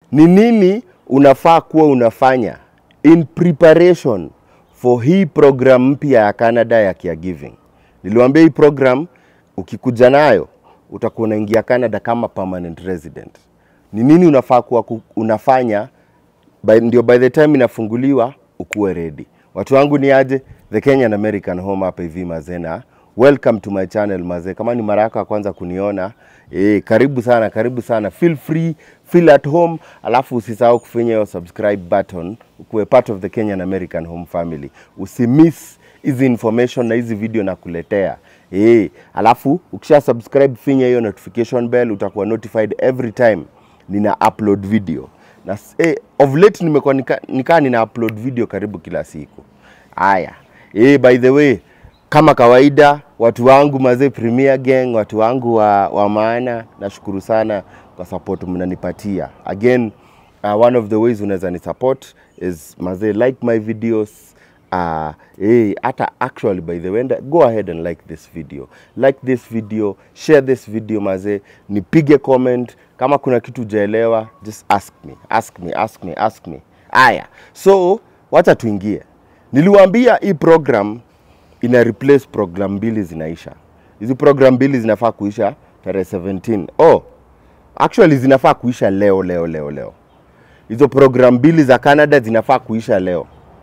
ni nini unafaa kuwa unafanya in preparation for hii program mpya ya Canada ya caregiving. Niliwaambia hii program ukikuja nayo utakuwa unaingia Canada kama permanent resident. Ni nini unafaa kuwa ku- unafanya by, ndio by the time inafunguliwa ukuwe ready. Watu wangu ni aje the Kenyan American Home hapa hivi mazena. Welcome to my channel mazee. Kama ni mara yako ya kwanza kuniona, eh, karibu sana, karibu sana. Feel free, feel at home, alafu usisahau kufinya hiyo subscribe button ukuwe part of the Kenyan American Home family. Usimiss hizi information na hizi video nakuletea. Eh, alafu ukisha subscribe finya hiyo notification bell utakuwa notified every time nina upload video na s- eh, of late nimekuwa nika, nika nina upload video karibu kila siku. Haya, eh, by the way, kama kawaida watu wangu mazee Premier Gang, watu wangu wa, wa maana, nashukuru sana kwa support mnanipatia. Again, uh, one of the ways unaweza ni support is mazee like my videos uh, hey, hata actually by the way enda- go ahead and like this video like this video share this video mazee nipige comment kama kuna kitu ujaelewa just ask me ask me ask me ask me aya so wacha tuingie niliwaambia hii program ina replace program mbili zinaisha hizi program mbili zinafaa kuisha tarehe 17 oh actually zinafaa kuisha leo leo leo leo hizo program mbili za canada zinafaa kuisha leo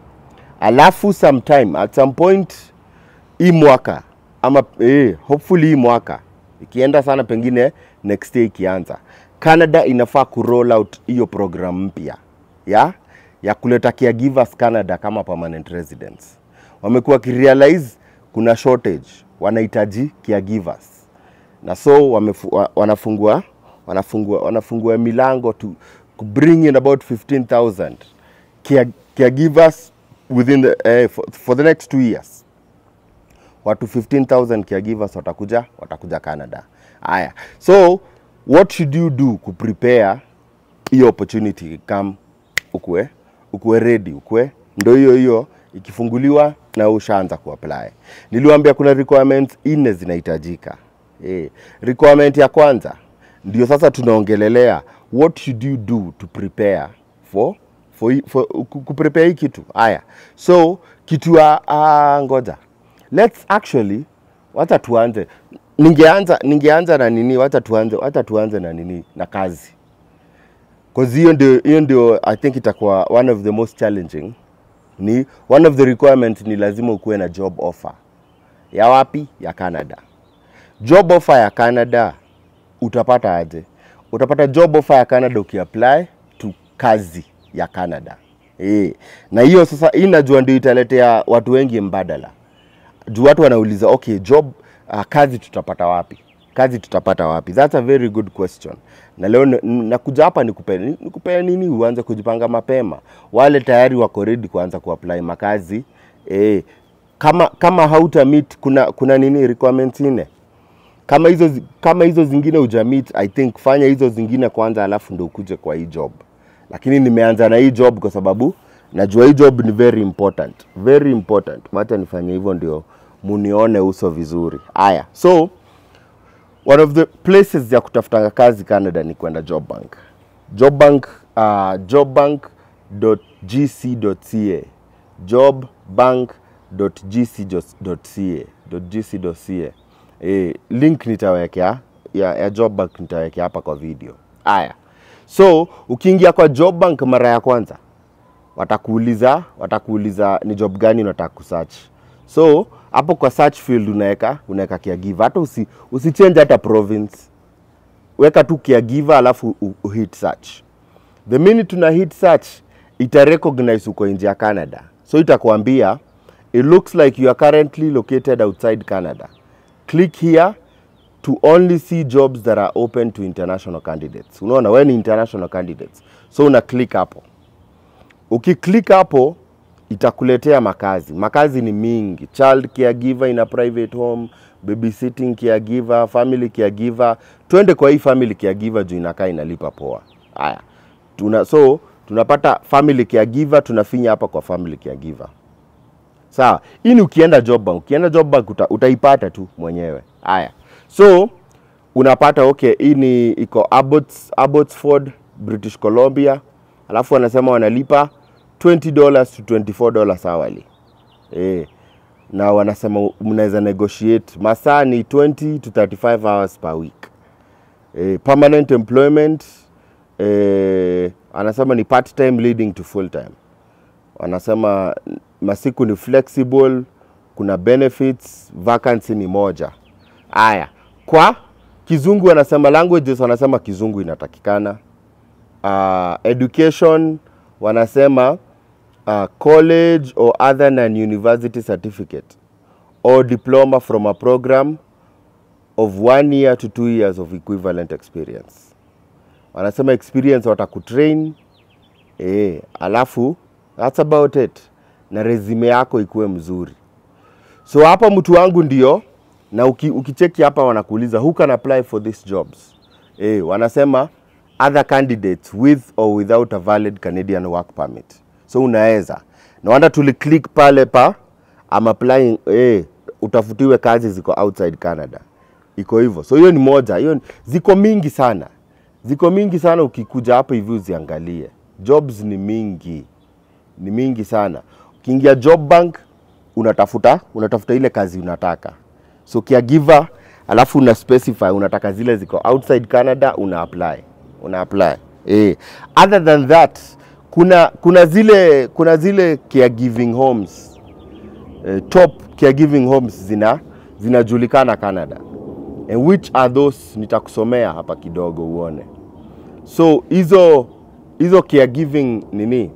alafu sometime at some point hii mwaka ama eh, hopefully hii mwaka ikienda sana pengine next year ikianza canada inafaa kuroll out hiyo program mpya ya ya kuleta caregivers canada kama permanent residents wamekuwa wakirealize kuna shortage wanahitaji caregivers na so wamefu, wa, wanafungua wanafungua wanafungua milango to, to bring in about 15000 care, caregivers within the, eh, for, for the next two years watu 15000 caregivers watakuja watakuja Canada. Haya, so what should you do kuprepare hiyo opportunity come ukue ukue ready ukue ndo hiyo hiyo ikifunguliwa na ushaanza kuapply. Niliwaambia kuna requirements nne zinahitajika. Eh, requirement ya kwanza ndio sasa tunaongelelea what should you do to prepare for for, hii- for ku- kuprepare hii kitu. Haya, so kitu ya uh, ngoja let's actually wacha tuanze ningeanza ningeanza na nini wacha tuanze wacha tuanze na nini na kazi cause hiyo ndio hiyo ndio i think itakuwa one of the most challenging ni one of the requirement ni lazima ukuwe na job offer ya wapi ya canada job offer ya canada utapata aje utapata job offer ya canada ukiapply to kazi ya canada e. na hiyo sasa hii najua ndio italetea watu wengi mbadala juu watu wanauliza okay job uh, kazi tutapata wapi kazi tutapata wapi that's a very good question na leo n- n- nakuja hapa nikupe nikupe nini uanze kujipanga mapema wale tayari wako ready kuanza kuapply makazi eh, kama kama hauta meet kuna kuna nini requirements nne kama hizo zi- kama hizo zingine hujamit i think fanya hizo zingine kwanza alafu ndo ukuje kwa hii job lakini nimeanza na hii job kwa sababu najua hii job ni very important very important wacha nifanye hivyo ndio munione uso vizuri haya so one of the places ya kutafuta kazi canada ni kwenda job bank job bank uh, jobbank.gc.ca jobbank.gc.ca .gc.ca eh, link nitawekea ya, ya job bank nitawekea hapa kwa video haya so ukiingia kwa job bank mara ya kwanza watakuuliza watakuuliza ni job gani unataka kusearch so hapo kwa search field unaweka unaweka caregiver hata usi, usichange hata province weka tu caregiver alafu u, u hit search the minute una hit search ita recognize uko nje ya Canada so itakwambia it looks like you are currently located outside Canada click here to only see jobs that are open to international candidates unaona wewe ni international candidates so una click hapo ukiklik hapo itakuletea makazi makazi ni mingi child caregiver in a private home babysitting caregiver family caregiver twende kwa hii family caregiver juu inakaa inalipa poa haya tuna so tunapata family caregiver tunafinya hapa kwa family caregiver sawa hii ni ukienda job bank ukienda job bank uta, utaipata tu mwenyewe haya so unapata okay hii ni iko Abbots, Abbotsford British Columbia, alafu wanasema wanalipa 20 dollars to 24 dollars hourly eh, na wanasema mnaweza negotiate masaa ni 20 to 35 hours per week eh, permanent employment eh, anasema ni part time leading to full time wanasema masiku ni flexible kuna benefits vacancy ni moja aya kwa kizungu wanasema languages wanasema kizungu inatakikana uh, education wanasema uh, college or other non university certificate or diploma from a program of one year to two years of equivalent experience wanasema experience watakutrain eh, alafu that's about it na resume yako ikuwe mzuri so hapa mtu wangu ndio na uki, ukicheki hapa wanakuuliza who can apply for these jobs eh, wanasema other candidates with or without a valid Canadian work permit so unaweza na wanda tuliclick pale pa I'm applying eh, utafutiwe kazi ziko outside Canada iko hivyo so hiyo ni moja hiyo ni- ziko mingi sana ziko mingi sana ukikuja hapa hivi uziangalie jobs ni mingi ni mingi sana ukiingia job bank unatafuta unatafuta ile kazi unataka so caregiver alafu una specify unataka zile ziko outside canada una apply una apply eh. other than that kuna kuna zile kuna zile caregiving homes eh, top caregiving homes zina zinajulikana canada and which are those nitakusomea hapa kidogo uone so hizo hizo caregiving nini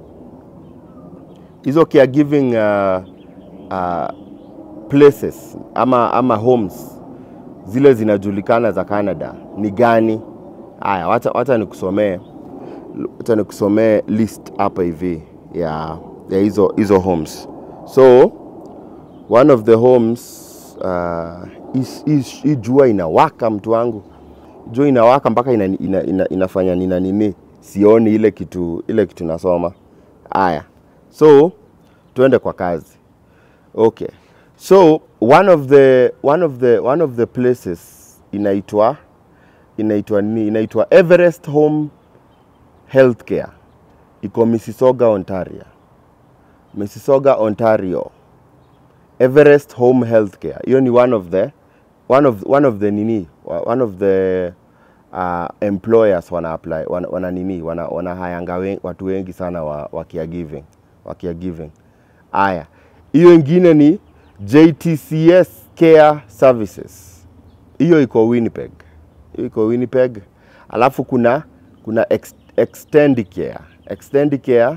hizo caregiving uh, uh, places ama, ama homes zile zinajulikana za Canada ni gani? Haya, wacha, wacha nikusomee wacha nikusomee list hapa hivi ya ya hizo hizo homes. So one of the homes uh, is, is, hii jua inawaka mtu wangu, jua inawaka mpaka ina, ina, ina, inafanya nina nini, sioni ile kitu ile kitu nasoma. Haya, so tuende kwa kazi. Okay. So one of the one of the one of the places inaitwa inaitwa nini? Inaitwa Everest Home Healthcare. Iko Mississauga, Ontario. Mississauga, Ontario. Everest Home Healthcare. Hiyo ni one of the one of one of the nini? One of the uh, employers wana apply wana, wana nini? Wana, wana hayanga wen, watu wengi sana wa, wa caregiving. Wa caregiving. Aya, hiyo ingine ni JTCS Care Services. Hiyo iko Winnipeg. Hiyo iko Winnipeg. Alafu kuna kuna ex, Extend Care. Extend Care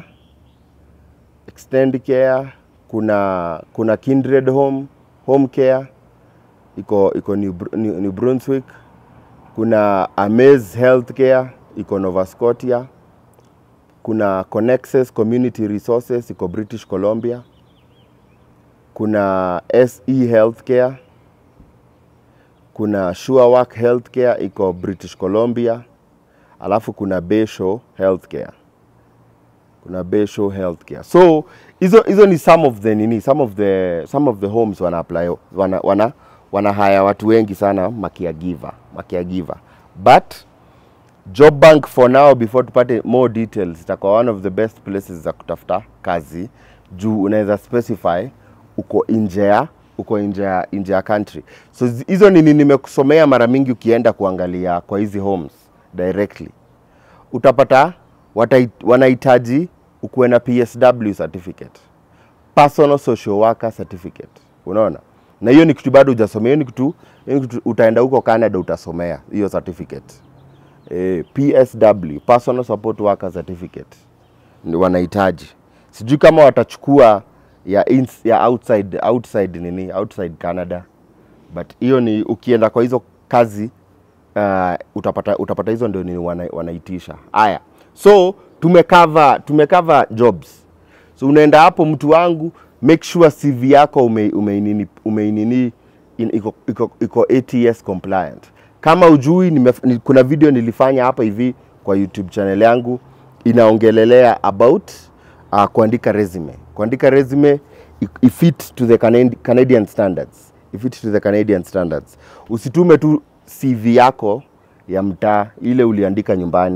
Extend Care kuna kuna Kindred Home Home Care iko iko New, Br- New, New Brunswick. Kuna Amaze Healthcare iko Nova Scotia. Kuna Connexus Community Resources iko British Columbia. Kuna SE Healthcare. Kuna SureWork Healthcare iko British Columbia. Alafu kuna Bayshore Healthcare. Kuna Bayshore Healthcare. So hizo hizo ni some of the nini, some of the some of the homes wana apply wana wana, wana haya watu wengi sana makiagiva, makiagiva. But Job Bank for now before tupate more details itakuwa one of the best places za kutafuta kazi juu unaweza specify uko nje ya uko nje ya nje ya country. So zi- hizo nini nimekusomea mara mingi ukienda kuangalia kwa hizi homes directly. Utapata watai- wanahitaji ukuwe na PSW certificate. Personal social worker certificate. Unaona? Na hiyo ni kitu bado hujasomea, hiyo ni kitu, hiyo ni kitu utaenda huko Canada utasomea hiyo certificate eh, PSW personal support worker certificate ni wanahitaji. Sijui kama watachukua ya, ins, ya outside, outside nini outside Canada, but hiyo ni ukienda kwa hizo kazi uh, utapata, utapata hizo ndio ni wana, wanaitisha. Haya, so tumecover tumecover jobs so unaenda hapo mtu wangu make sure CV yako ume, umeinini, umeinini in, iko, iko, iko ATS compliant. Kama ujui nime, ni, kuna video nilifanya hapa hivi kwa YouTube channel yangu inaongelelea about uh, kuandika resume. Kuandika resume i- ifit to the Canadi- Canadian standards. Ifit to the Canadian standards. Usitume tu CV yako ya mtaa ile uliandika nyumbani.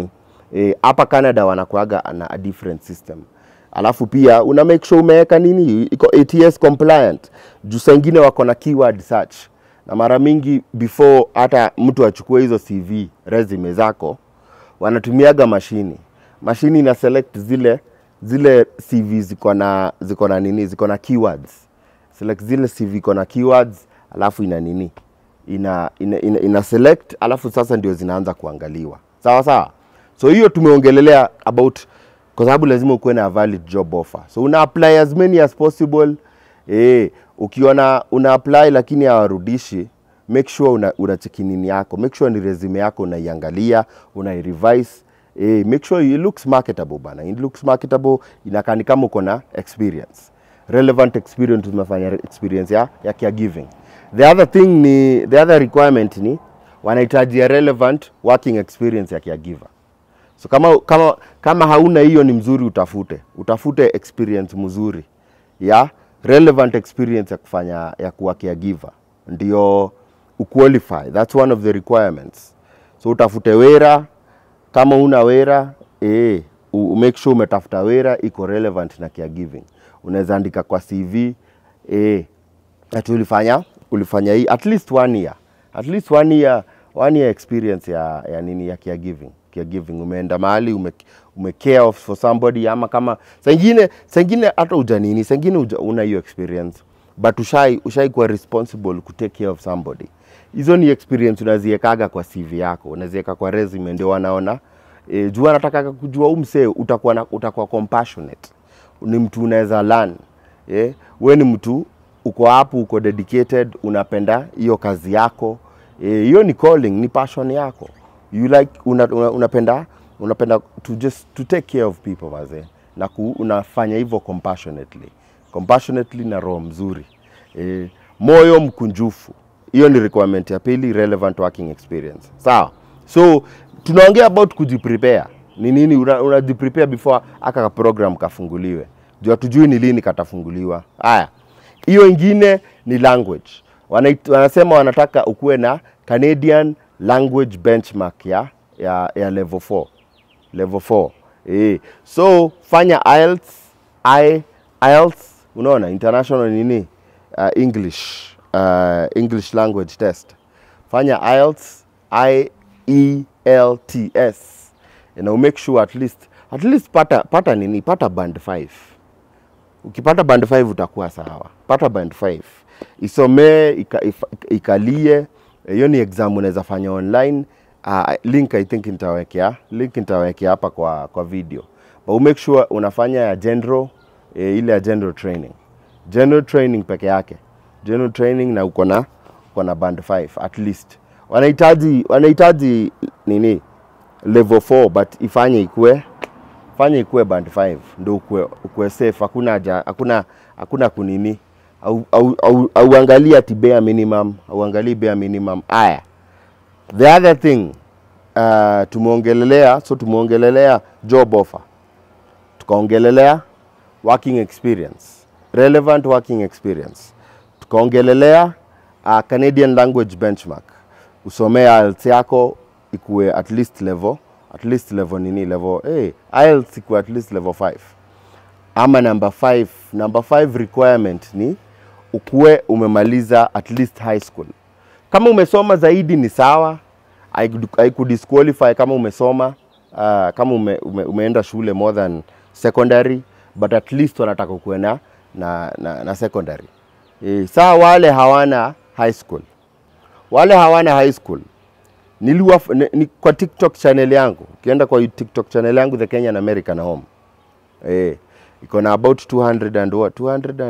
Eh, hapa Canada wanakuaga na a different system alafu pia una make sure umeweka nini iko ATS compliant juu saa ingine wako na keyword search na mara mingi before hata mtu achukue hizo CV resume zako wanatumiaga mashini mashini ina select zile zile CV ziko na ziko na nini ziko na keywords select zile CV iko na keywords alafu ina nini ina, ina, ina, ina select alafu sasa ndio zinaanza kuangaliwa sawa sawa so hiyo tumeongelelea about kwa sababu lazima ukuwe na valid job offer so una apply as many as possible eh, ukiona una apply lakini hawarudishi make sure una, una cheki nini yako make sure ni resume yako unaiangalia unairevise eh, make sure it looks marketable bana it looks marketable inakaa ni kama uko na experience relevant experience umefanya experience ya, ya caregiving the other thing ni the other requirement ni wanahitaji a relevant working experience ya caregiver so kama, kama, kama hauna hiyo ni mzuri utafute utafute experience mzuri ya relevant experience ya kufanya ya kuwa caregiver ndio uqualify that's one of the requirements so utafute wera kama una wera eh, u- make sure umetafuta wera iko relevant na caregiving unaweza andika kwa CV eh, ati ulifanya ulifanya hii at least one year at least one year one year experience ya, ya nini ya caregiving caregiving umeenda mahali ume, ume care of for somebody ama kama sengine sengine hata uja nini sengine uja, una hiyo experience but ushai ushai kuwa responsible ku take care of somebody hizo ni experience unaziekaga kwa CV yako unazieka kwa resume ndio wanaona e, juu anataka kujua umsee utakuwa na, utakuwa compassionate ni mtu unaweza learn eh, we ni mtu uko hapo uko dedicated unapenda hiyo kazi yako eh, hiyo ni calling ni passion yako you like una, una, unapenda unapenda to just to take care of people mazee na ku, unafanya hivyo compassionately compassionately na roho mzuri eh, moyo mkunjufu hiyo ni requirement ya pili relevant working experience sawa so tunaongea about kujiprepare ni nini una- unajiprepare before aka ka program kafunguliwe juu hatujui ni lini katafunguliwa haya hiyo ingine ni language Wanait, wanasema wanataka ukuwe na Canadian language benchmark ya, ya, ya level 4 level 4 eh. so fanya IELTS, I, IELTS unaona international nini uh, English uh, English language test fanya IELTS I E L T S na umake sure at least at least pata pata nini pata band 5 ukipata band 5 utakuwa sawa pata band 5 isomee ika, ifa- ikalie hiyo ni exam unaweza fanya online uh, link i think nitawekea link nitawekea hapa kwa kwa video but make sure unafanya ya general eh, ile ya general training general training peke yake general training na uko na uko na band 5 at least wanahitaji wanahitaji nini level 4 but ifanye ikue fanya ikue band 5 ndo ukue, ukue safe hakuna haja hakuna hakuna kunini au, au, au, auangalii ati bare minimum auangalii bare minimum aya the other thing uh, tumeongelelea so tumeongelelea job offer tukaongelelea working experience relevant working experience tukaongelelea uh, Canadian language benchmark usomee IELTS yako ikuwe at least level at least level nini level hey, IELTS ikuwe at least level 5 ama number 5 number 5 requirement ni ukuwe umemaliza at least high school kama umesoma zaidi ni sawa haiku- haikudisqualify kama umesoma uh, kama ume, ume, umeenda shule more than secondary but at least wanataka ukuwe na, na, na, na secondary e, saa wale hawana high school wale hawana high school niliwa ni, ni, kwa TikTok channel yangu ukienda kwa TikTok channel yangu The Kenyan American Home eh iko na about 200 and what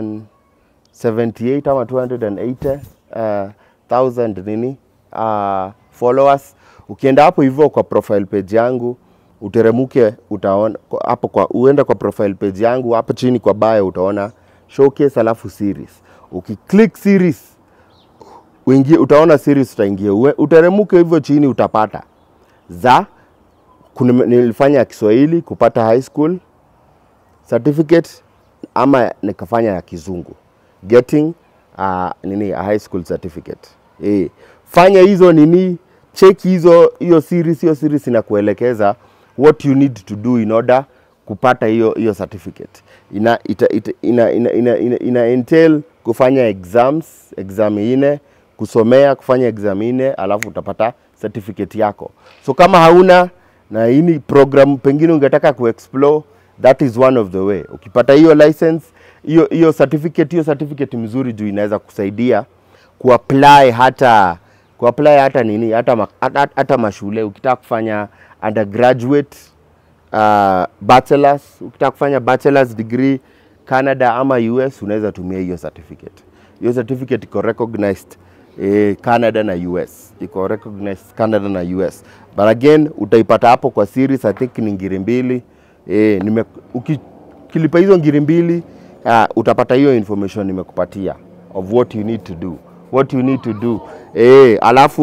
278 ama 280 uh, thousand nini uh, followers ukienda hapo hivyo kwa profile page yangu uteremuke utaona kwa- hapo kwa uenda kwa profile page yangu hapo chini kwa bio utaona showcase alafu series ukiclick series uingie utaona series utaingia Ue- uteremuke hivyo chini utapata za kuna, nilifanya ya Kiswahili kupata high school certificate ama nikafanya ya kizungu getting uh, nini a high school certificate eh, fanya hizo nini cheki hizo hiyo series hiyo series inakuelekeza what you need to do in order kupata hiyo hiyo certificate ina, ita, ita, ina, ina, ina, ina, ina entail kufanya exams exam ine kusomea kufanya exam ine alafu utapata certificate yako so kama hauna na hii ni program pengine ungetaka kuexplore that is one of the way ukipata hiyo license hiyo hiyo certificate hiyo certificate mzuri juu inaweza kusaidia kuapply hata kuapply hata nini hata, ma, hata, hata mashule ukitaka kufanya undergraduate uh, bachelors ukitaka kufanya bachelors degree Canada ama US unaweza tumia hiyo certificate. Hiyo certificate iko recognized eh, Canada na US, iko recognized Canada na US, but again utaipata hapo kwa series, I think ni ngiri mbili eh, nime ukilipa hizo ngiri mbili uh, utapata hiyo information nimekupatia of what you need to do what you need to do eh, alafu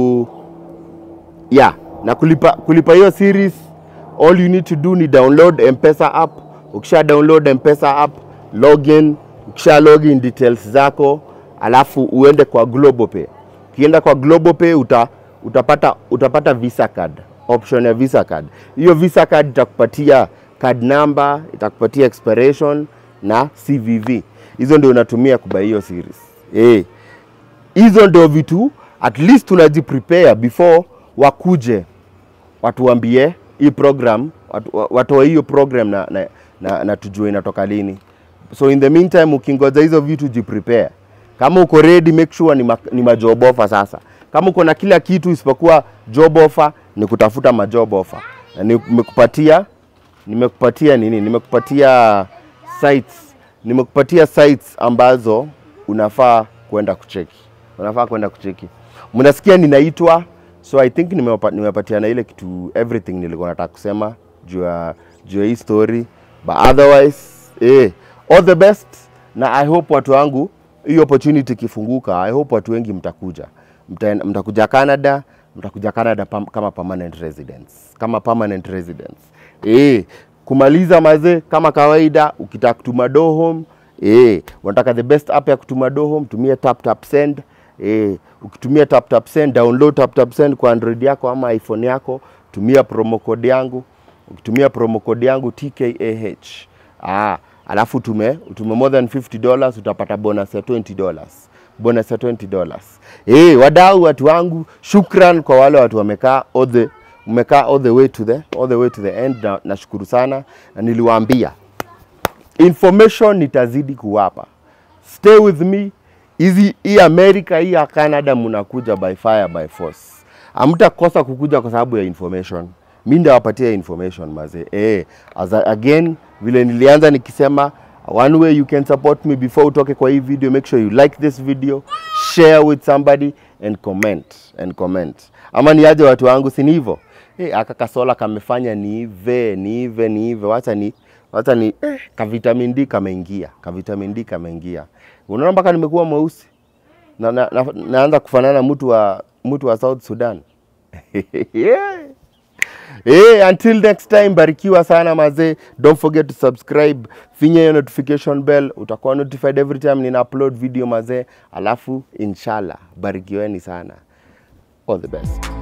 yeah na kulipa kulipa hiyo series all you need to do ni download mpesa app ukisha download mpesa app login ukisha login details zako alafu uende kwa globopay ukienda kwa globopay uta, utapata utapata visa card option ya visa card hiyo visa card itakupatia card number itakupatia expiration na cvv hizo ndio unatumia kubai hiyo series eh hizo ndio vitu at least tunajiprepare before wakuje watuambie hii program watu- wa- watoe hiyo program na, na, na, na tujue inatoka lini so in the meantime ukingoja hizo vitu jiprepare kama uko ready make sure ni, ma, ni majob offer sasa kama uko na kila kitu isipokuwa job offer ni kutafuta majob offer na nimekupatia nimekupatia nini nimekupatia sites nimekupatia sites ambazo unafaa kwenda kucheki unafaa kwenda kucheki mnasikia ninaitwa so i think nimepa- nimepatia na ile kitu everything nilikuwa nataka kusema juu ya juu ya hii story but otherwise eh, all the best na i hope watu wangu hii opportunity ikifunguka i hope watu wengi mtakuja Mta, mtakuja canada mtakuja canada pam, kama permanent residents kama permanent residents eh, kumaliza mazee kama kawaida ukitaka kutuma do home eh, unataka the best app ya kutuma do home tumia tap tap send eh, ukitumia tap tap send download tap tap send kwa android yako ama iphone yako tumia promo code yangu ukitumia promo code yangu tkah ah, alafu tume utume more than 50 dollars utapata bonus ya 20 dollars bonus ya 20 dollars eh, wadau watu wangu shukran kwa wale watu wamekaa all the umekaa all the way to the all the way to the end na nashukuru sana na niliwaambia information nitazidi kuwapa stay with me hizi hii america hii ya canada mnakuja by fire by force hamtakosa kukuja kwa sababu ya information mi ndawapatia information mazee eh, as a, again vile nilianza nikisema one way you can support me before utoke kwa hii video make sure you like this video share with somebody and comment and comment ama niaje watu wangu si ni hivyo eh, aka kasola kamefanya niive niive niive wacha ni wacha ni eh, kavitamin D kameingia kavitamin D kameingia unaona mpaka nimekuwa mweusi na, na, na, naanza kufanana na mtu wa mtu wa South Sudan yeah. Hey, until next time barikiwa sana mazee don't forget to subscribe finya hiyo notification bell utakuwa notified every time nina upload video mazee alafu inshallah barikiweni sana all the best